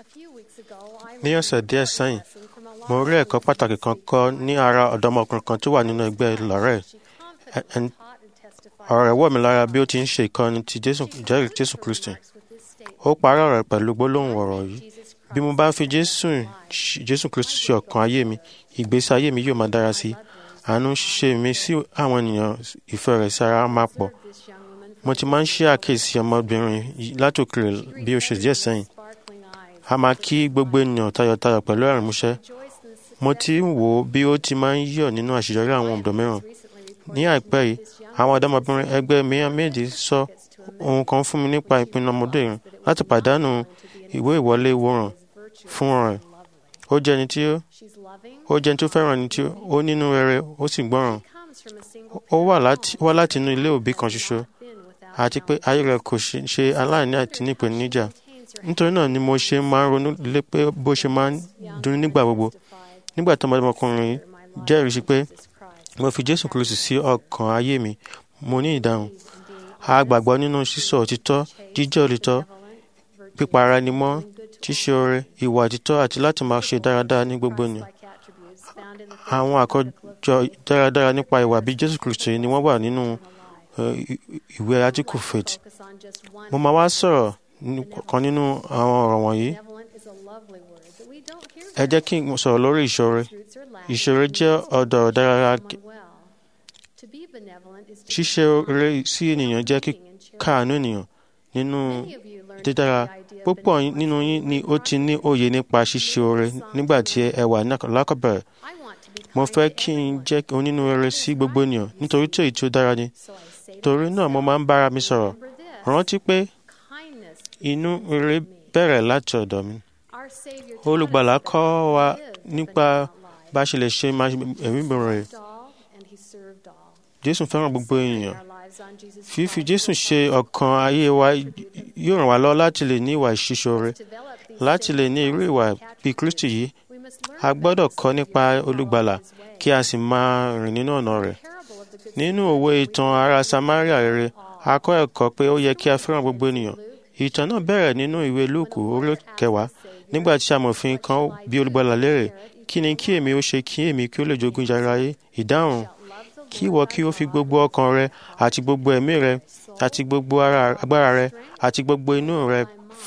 Ní ọ̀sẹ̀ díẹ̀ sẹ́yìn, mo rí ẹ̀kọ́ pàtàkì kan kọ́ ní ara ọ̀dọ́mọkùnrin kan tó wà nínú ẹgbẹ́ Lorel. Ọ̀rọ̀ rẹ̀ wọ̀ mí lára bí ó ti ń ṣe ìkọ́ni ti Jésù ìjẹ́rìí Jésù Kristi. Ó parí ọ̀rọ̀ rẹ̀ pẹ̀lú gbólóhùn ọ̀rọ̀ yìí. Bí mo bá fi Jésù Jésù Kristi ṣe ọ̀kan ayé mi, ìgbésí ayé mi yóò máa dára sí i. Àánú ṣíṣe mi sí àwọn ènìyàn ìfẹ́ rẹ̀ sí ara máa pọ̀. Mo ti máa ń ṣe àkíyèsí ọmọbìnrin yìí látòkèrè bí ó ṣe díẹ̀ sẹ́yìn. A máa kí gbogbo ènìyàn tayọ̀tayọ̀ pẹ̀lú ẹ̀rín músẹ́. Mo ti ń wò ó bí ó ti máa ń yọ̀ nínú àṣeyọrí àwọn ọ̀dọ́ mìíràn. Ní àìpẹ́ yìí, àwọn ọ̀dọ́mọbìnrin ẹgbẹ́ mìíràn méjì sọ ohun kan fún mi nípa ìpinnu ọmọdé yìí láti pàdánù ìwé ìwọlé ìwòran fún rẹ̀. Ó jẹ́ ẹni tí ó jẹ́ ẹni tó fẹ́ràn ẹni tí ó nínú rere ó sì gbọ́ràn. Ó wá láti inú ilé òbí kan ṣoṣo àti pé ayé rẹ̀ kò ṣe aláìní àti ní ìpèníjà. Nítorí náà ni mo ṣe máa ń ronú lé pé bó ṣe máa ń dùn nígbà gbogbo. Nígbà tí ọmọdékùnrin jẹ́rìí sí pé mo fi Jésù Kristi sí ọkàn ayé mi, mo ní ìdáhùn. A gbàgbọ́ nínú sísọ òtítọ́, jíjẹ́ òtítọ́, pípa ara ẹni mọ́, ṣíṣe oore, ìwà òtítọ́ àti láti máa ṣe dáradára ní gbogbo ènìyàn. Àwọn àkójọ dáradára nípa ìwà bí Jésù Kristi ni wọ́n wà nínú ìwé Article Faith. Mo máa wá sọ̀rọ̀ kan nínú àwọn ọ̀rọ̀ wọ̀nyí. Ẹ jẹ́ kí n sọ̀rọ̀ lórí ìṣòro. Ìṣòro jẹ́ ọ̀dọ̀ dáradára. Ṣíṣe oore sí ènìyàn jẹ́ kíkàánú ènìyàn nínú dídára. Púpọ̀ nínú yín ni ó ti ní òye nípa ṣíṣe oore nígbà tí ẹ wà lákọ̀bẹ̀rẹ̀. Mo fẹ́ kí n jẹ́ onínúrere sí gbogbo ènìyàn nítorí tí èyí tí ó dára ni. Torí náà mo máa ń bára mi sọ̀rọ̀. Rántí pé inú rere bẹ̀rẹ̀ láti ọ̀dọ̀ mi. Olùgbàlà kọ́ wa nípa bá ṣe lè ṣe ẹ̀mí rere. Jésù fẹ́ràn gbogbo ènìyàn. Fífi Jésù ṣe ọ̀kan ayé wa yóò ràn wá lọ́wọ́ láti lè ní ìwà ìṣíṣore. Láti lè ní irú ìwà bí Kristi yìí, a gbọ́dọ̀ kọ́ nípa olùgbàlà kí a sì máa rìn nínú ọ̀nà rẹ̀. Nínú òwe ìtàn ará Samaria rere, a kọ́ ẹ̀kọ́ pé ó yẹ kí a fẹ́ràn gbogbo ènìyàn. Ìtàn náà bẹ̀rẹ̀ nínú ìwé Lúùkù orí kẹwàá nígbà tí amòfin kan bí olùgbàlà léèrè kí ni kí èmi ó ṣe kí èmi kí ó lè jogún ìjàrá ayé ìdáhùn kí ìwọ kí ó fi gbogbo ọkàn rẹ àti gbogbo ẹ̀mí rẹ àti gbogbo agbára rẹ àti gbogbo inú rẹ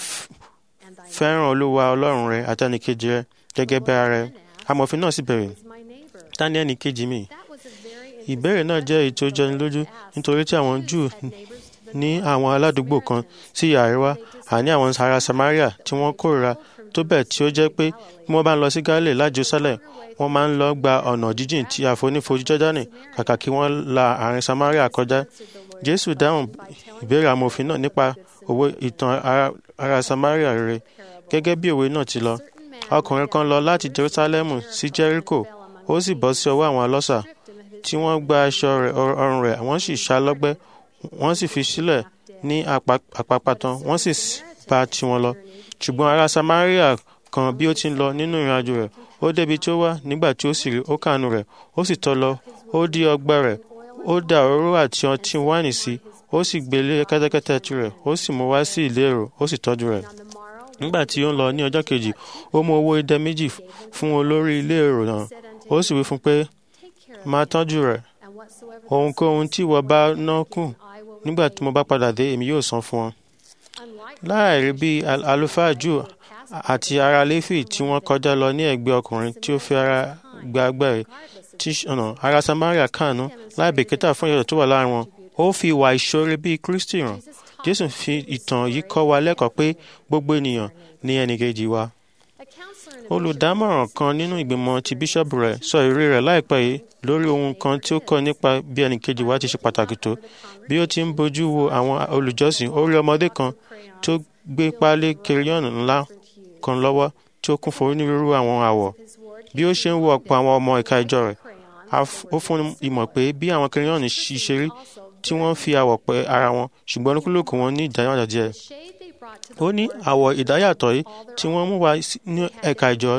fẹ́ràn olúwa ọlọ́run rẹ àti ẹnìkejì rẹ gẹ́gẹ́ bí ara rẹ amòfin náà sì bẹ̀rẹ̀ ta ni ẹnìkejì mi ìbéèrè náà jẹ́ èyí tó jẹni lójú nítorí tí àwọn Júù ní àwọn aládùúgbò kan sí ìhà àríwá àní àwọn ará Samaria tí wọ́n kórìíra tó bẹ́ẹ̀ tí ó jẹ́ pé bí wọ́n bá ń lọ sí Gálílì láti Jerusalem wọ́n máa ń lọ gba ọ̀nà jíjìn tí àfonífojì Jọ́dánì kàkà kí wọ́n la àárín Samaria kọjá. Jésù dáhùn ìbéèrè amòfin náà nípa òwe ìtàn ará Samaria rere gẹ́gẹ́ bí òwe náà ti lọ. Ọkùnrin kan lọ láti Jerusalem sí Jericho ó sì bọ́ sí ọwọ́ àwọn ọlọ́ṣà tí wọ́n gba aṣọ ọrùn rẹ̀ wọ́n sì ṣá lọ́gbẹ́ wọ́n sì fi sílẹ̀ ní àpápàtàn wọ́n sì bá tiwọn lọ. ṣùgbọ́n ará Samaria kan bí ó ti ń lọ nínú ìrìn àjò rẹ̀ ó débi tí ó wà nígbà tí ó sì rí ó kàánú rẹ̀ ó sì tọ́ lọ ó dí ọgbẹ́ rẹ̀ ó da òróró àti ọtí wáìnì sí ó sì gbé lé kẹ́tẹ́kẹ́tẹ́ tirẹ̀ ó sì mú wá sí ìlérò ó sì tọ́jú rẹ̀ nígbà tí ó ń lọ ní ọjọ́ kejì ó mú owó idẹ méjì fún olórí ilé èrò náà ó sì wí fún pé máa tọ́jú rẹ̀ ohunkóhun tí ìwọ bá ná kù nígbà tí mo bá padà dé èmi yóò san fún ọ. láàrí bí àlùfáà jù àti ará léfì tí wọ́n kọjá lọ ní ẹ̀gbẹ́ ọkùnrin tí ó fi ara gba agbẹ́rẹ́ tí ọ̀nà ará Samaria kànú láì bìkítà fún ìyàtọ̀ tó wà láàrin wọn ó fi ìwà ìṣoore bíi Kristi hàn Jésù fi ìtàn yìí kọ́ wa lẹ́kọ̀ọ́ pé gbogbo ènìyàn ní ẹnìkejì wa olùdámọ̀ràn kan nínú ìgbìmọ̀ ti bíṣọ́ọ̀bù rẹ̀ sọ ìrírí rẹ̀ láìpẹ́ yìí lórí ohun kan tí ó kọ́ nípa bí ẹnìkejì wa ti ṣe pàtàkì tó bí ó ti ń bójú wo àwọn olùjọ́sìn ó rí ọmọdé kan tó gbé páálí kiriyọ́nù ńlá kan lọ́wọ́ tí ó kún fún onírúurú àwọn àwọ̀ bí ó ṣe ń wo ọ̀pọ̀ àwọn ọmọ ìka ìjọ rẹ̀ ó fún ìmọ̀ pé bí àwọn kiriyọ́nù ṣe rí tí wọ́n fi àwọ̀ pẹ́ ara wọn ṣùgbọ́n olúkúlùkù wọn ní ìdáyàtọ̀ díẹ̀ ó ní àwọ̀ ìdáyàtọ̀ yìí tí wọ́n mú wá ní ẹ̀ka ìjọ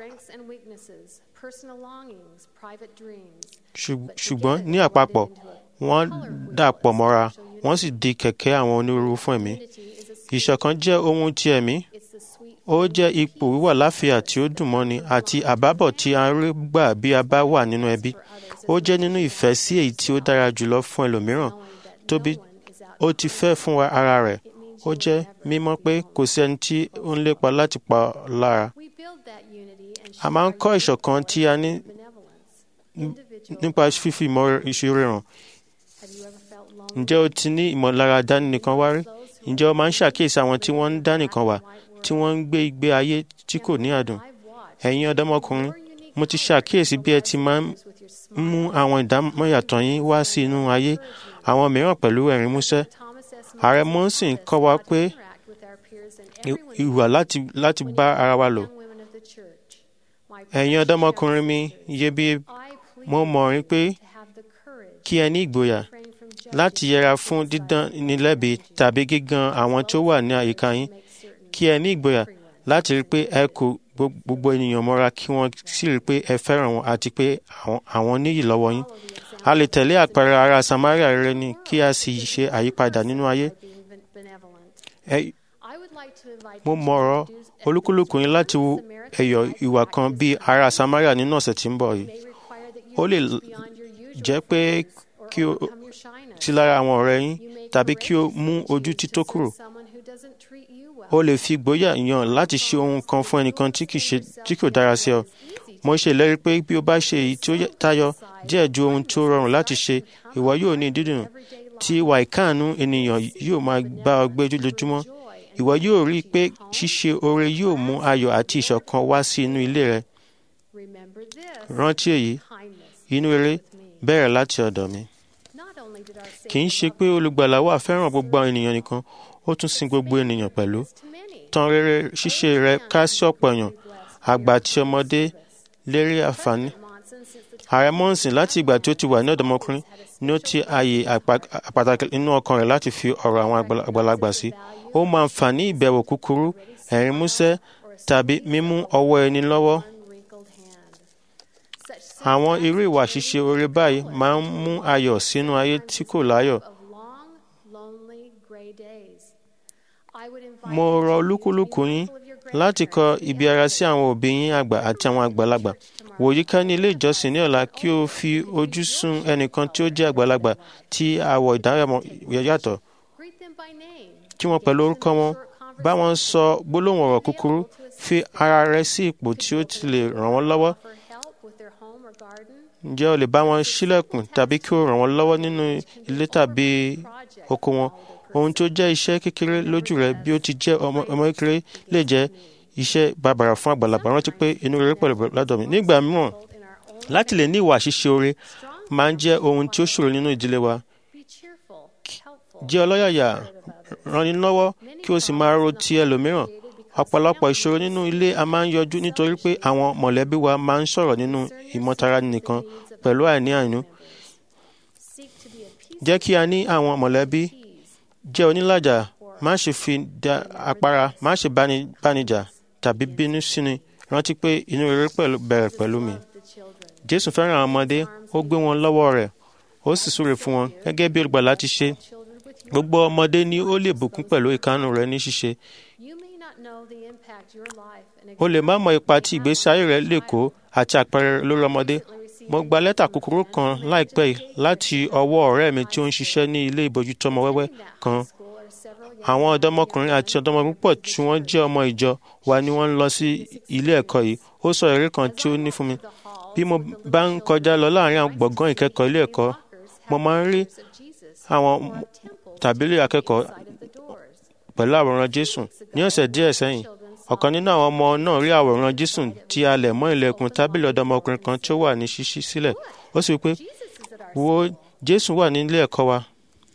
ṣùgbọ́n ní àpapọ̀ wọ́n dàpọ̀ mọ́ra wọ́n sì di kẹ̀kẹ́ àwọn onírúurú fún ẹ̀mí ìṣọ̀kan jẹ́ ohun ti ẹ̀mí ó jẹ́ ipò wíwà láfíà tí ó dùn mọ́ni àti àbábọ̀ tí a ń rí gbà bí a bá wà nínú ẹbí ó jẹ́ nínú ìfẹ́ sí èyí tí ó dára jùlọ fún ẹlòmíràn tóbi ó ti fẹ́ fún wa ara rẹ̀ ó jẹ́ mímọ̀ pé kò sí ẹni tí ó ń lépa láti pa lára a máa ń kọ́ ìṣọ̀kan tí a ní nípa fífi ìmọ̀ ìṣirò hàn ǹjẹ́ o ti ní ìmọ̀lára dánìkan wá rí ǹjẹ́ o máa ń ṣàkíyèsí àwọn tí wọ́n ń dánìkan wà tí wọ́n ń gbé ìgbé ayé tí kò ní àdùn ẹ̀yin ọ̀dọ́mọkùnrin mo ti ṣàkíyèsí bí ẹ ti máa ń mú àwọn ìdámọ̀yàtọ̀ yín wá sí inú ayé àwọn mìíràn pẹ̀lú ẹ̀rín músẹ́ ààrẹ mọ́sìn kọ́ wa pé ìwà láti bá ara wa lò ẹ̀yin ọ̀dọ́mọkùnrin mi iyebíye mo mọ̀ rí pé kí ẹ ní ìgboyà láti yẹra fún dídán ní lẹ́bi tàbí gígan àwọn tó wà ní àyíká yín kí ẹ ní ìgboyà láti rí pé ẹ kò gbogbo ènìyàn mọ́ra kí wọ́n sì rí pé ẹ fẹ́ràn wọn àti pé àwọn níyì lọ́wọ́ yín a lè tẹ̀lé àpẹẹrẹ ará Samaria rere ni kí a sì ṣe àyípadà nínú ayé mo mọ̀rọ̀ olúkúlùkù yín láti wo ẹ̀yọ̀ ìwà kan bíi ará Samaria nínú ọ̀sẹ̀ tí ń bọ̀ yìí ó lè jẹ́ pé kí o sí lára àwọn ọ̀rẹ́ yín tàbí kí o mú ojú tító kúrò o lè fi ìgboyà yàn láti ṣe ohun kan fún ẹnìkan tí kò dára sí ọ mo ṣe ìlérí pé bí o bá ṣe èyí tí ó tayọ díẹ̀ ju ohun tó rọrùn láti ṣe ìwọ yóò ní dídùn tí ìwà ìkáàánú ènìyàn yóò máa bá ọ gbé lójoojúmọ́ ìwọ yóò rí i pé ṣíṣe oore yóò mú ayọ̀ àti ìṣọ̀kan wá sí inú ilé rẹ rántí èyí inú rere bẹ̀rẹ̀ láti ọ̀dọ̀ mi kì í ṣe pé olùgbàlà wa fẹ́ràn gbogbo ènìyàn nìkan ó tún sin gbogbo ènìyàn pẹ̀lú tan rere ṣíṣe rẹ ká sí ọ̀pọ̀ èèyàn àgbà àti ọmọdé lérí àǹfààní ààrẹ mọ́ǹsìn láti ìgbà tí ó ti wà ní ọ̀dọ́mọkùnrin ni ó ti ààyè pàtàkì nínú ọkàn rẹ̀ láti fi ọ̀rọ̀ àwọn àgbàlagbà sí ó máa ń fà ní ìbẹ̀wò kúkúrú ẹ̀rín músẹ́ tàbí mímú ọwọ́ ẹni lọ́wọ́ àwọn irú ìwà ṣíṣe oore báyìí máa ń mú ayọ̀ sínú ayé tí kò láyọ̀ mo rọ olúkúlùkù yín láti kọ ibi ara sí àwọn òbí yín àgbà àti àwọn àgbàlagbà wòyí ká ní ilé ìjọsìn ní ọ̀la kí o fi ojú sùn ẹnìkan tí ó jẹ́ àgbàlagbà tí àwọ̀ ìdárayàmọ̀ yàtọ̀ kí wọ́n pẹ̀lú orúkọ wọn bá wọn sọ gbólóhùn ọ̀rọ̀ kúkúrú fi ara rẹ sí ipò tí ó ti lè ràn wọ́n lọ́wọ́ ǹjẹ́ o lè bá wọn ṣílẹ̀kùn tàbí kí o ràn wọ́n lọ́wọ́ nínú ilé tàbí oko wọn ohun tó jẹ́ iṣẹ́ kékeré lójú rẹ bí ó ti jẹ́ ọmọ kékeré lè jẹ́ iṣẹ́ bàbàrà fún àgbàlagbà rántí pé inú rere pẹ̀lú lọ́dọ̀ mi nígbà mìíràn láti lè ní ìwà ṣíṣe oore máa ń jẹ́ ohun tí ó ṣòro nínú ìdílé wa jẹ́ ọlọ́yàyà ranni lọ́wọ́ kí o sì máa ro ti ẹlòmíràn ọ̀pọ̀lọpọ̀ ìṣòro nínú ilé a máa ń yọjú nítorí pé àwọn mọ̀lẹ́bí wa máa ń sọ̀rọ̀ nínú ìmọ̀tara nìkan pẹ̀lú àìní àìnú jẹ́ kí a ní àwọn mọ̀lẹ́bí jẹ́ onílàjà má ṣe fi da àpárá má ṣe bánijà tàbí bínú síni rántí pé inú rere bẹ̀rẹ̀ pẹ̀lú mi. Jésù fẹ́ràn àwọn ọmọdé ó gbé wọn lọ́wọ́ rẹ̀ ó sì súre fún wọn gẹ́gẹ́ bí olùgbàlà ti ṣe. Gbogbo ọmọdé ni ó lè bùkún pẹ̀lú ìkánu rẹ̀ ní ṣíṣe. O lè má mọ ipa tí ìgbésí ayé rẹ̀ lè kó àti àpẹẹrẹ lórí ọmọdé. Mo gba lẹ́tà kúkúrú kan láìpẹ́ yìí láti ọwọ́ ọ̀rẹ́ mi tí ó ń ṣiṣẹ́ ní ilé ìbójútó ọmọ wẹ́wẹ́ kan àwọn ọ̀dọ́mọkùnrin àti ọ̀dọ́mọkùnrin púpọ̀ tí wọ́n jẹ́ ọmọ ìjọ wa ni wọ́n ń lọ sí ilé ẹ̀kọ́ yìí ó sọ èrè kan tí ó ní fún mi bí mo bá ń kọjá lọ láàrin àwọn gbọ̀ngàn ìkẹ́kọ̀ọ́ ilé ẹ̀kọ́ mo máa ń rí àwọn tàbílì akẹ́kọ̀ọ́ pẹ̀lú àwòrán Jésù ní ọ̀sẹ̀ díẹ̀ sẹ́yìn ọ̀kan nínú àwọn ọmọ náà rí àwòrán Jésù tí a lẹ̀ mọ́ ilẹ̀kùn tábìlì ọ̀dọ́mọkùnrin kan tí ó wà ní ṣíṣí sílẹ̀ ó sì wí pé wo Jésù wà ní ilé ẹ̀kọ́ wa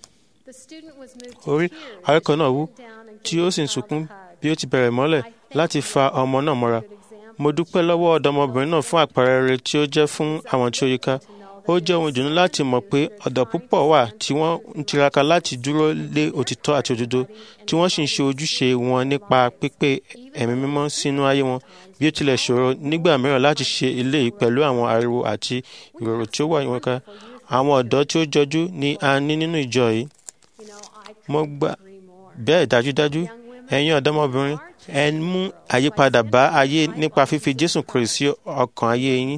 orí akẹ́kọ̀ọ́ náà wú tí ó sì ń sunkún bí ó ti bẹ̀rẹ̀ mọ́lẹ̀ láti fa ọmọ náà mọ́ra. mo dúpẹ́ lọ́wọ́ ọ̀dọ́mọbìnrin náà fún àpẹẹrẹ rere tí ó jẹ́ fún àwọn tí ó yíká. ó jẹ́ ohun ìdùnnú láti mọ̀ pé ọ̀dọ́ púpọ̀ wà tí wọ́n ń tiraka láti dúró lé òtítọ́ àti òdodo tí wọ́n sì ń ṣe ojúṣe wọn nípa pípé ẹ̀mí mímọ́ sínú ayé wọn bí ó tilẹ̀ ṣòro nígbà mìíràn láti ṣe eléyìí pẹ̀lú àwọn ariwo àti ìrorò tí ó wà wọn ká àwọn ọ̀dọ́ tí ó jọjú ni a ní nínú ìjọ yìí mo gbà bẹ́ẹ̀ dájúdájú ẹ̀yin ọ̀dọ́mọbìnrin ẹ mú àyípadà bá ayé nípa fífi Jésù Kristi sí ọkàn ayé yín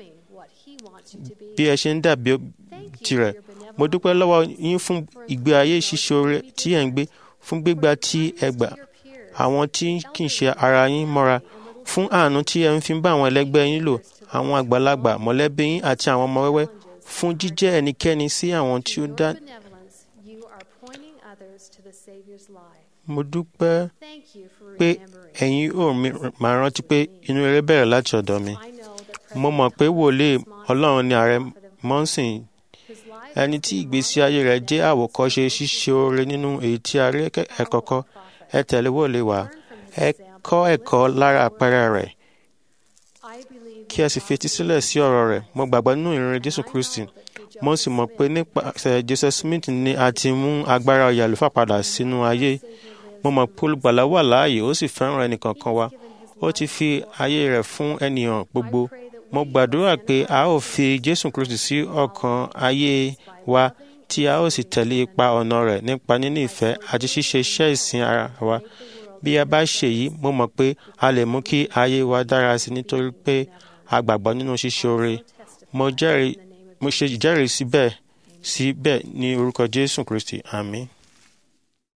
bí ẹ ṣe ń dàbí tirẹ̀ mo dúpẹ́ lọ́wọ́ yín fún ìgbé ayé ṣíṣoore tí ẹ̀ ń gbé fún gbígbà tí ẹ gbà àwọn tí kì í ṣe ara yín mọ́ra fún àánú tí ẹ ń fi bá àwọn ẹlẹgbẹ́ yín lò àwọn àgbàlagbà mọ̀lẹ́bí yín àti àwọn ọmọ wẹ́wẹ́ fún jíjẹ́ ẹnikẹ́ni sí àwọn tí ó dá. mo dúpẹ́ pé ẹ̀yin ò máa rántí pé inú rere bẹ̀rẹ̀ láti ọ̀dọ̀ mi. mo mọ̀ pé wòlíì ọlọ́run ni ààrẹ mọ́sìn ẹni tí ìgbésí ayé rẹ̀ jẹ́ àwòkọ́ṣe ṣíṣe oore nínú èyí tí a rí ẹ̀kọ́ kọ́ ẹ tẹ̀lé wòlíì wá ẹ kọ́ ẹ̀kọ́ lára àpẹẹrẹ rẹ̀ kí ẹ sì fetí sílẹ̀ sí ọ̀rọ̀ rẹ̀ mo gbàgbọ́ nínú ìrìn Jésù Kristi mo sì mọ̀ pé nípasẹ̀ Joseph Smith ni a ti mú agbára oyè àlùfáà padà sínú ayé mo mọ̀ pé olùgbàlà wà láàyè ó sì fẹ́ràn ẹnìkankan wa ó ti fi ayé rẹ̀ fún ènìyàn gbogbo mo gbàdúrà pé a ó fi Jésù Kristi sí ọkàn ayé wa tí a ó sì tẹ̀lé ipa ọ̀nà rẹ̀ nípa níní ìfẹ́ àti ṣíṣe iṣẹ́ ìsìn ara wa bí a bá ṣe yìí mo mọ̀ pé a lè mú kí ayé wa dára sí nítorí pé a gbàgbọ́ nínú ṣíṣe oore mo jẹ́rìí mo ṣe ìjẹ́rìí síbẹ̀ síbẹ̀ ní orúkọ Jésù Kristi àmín.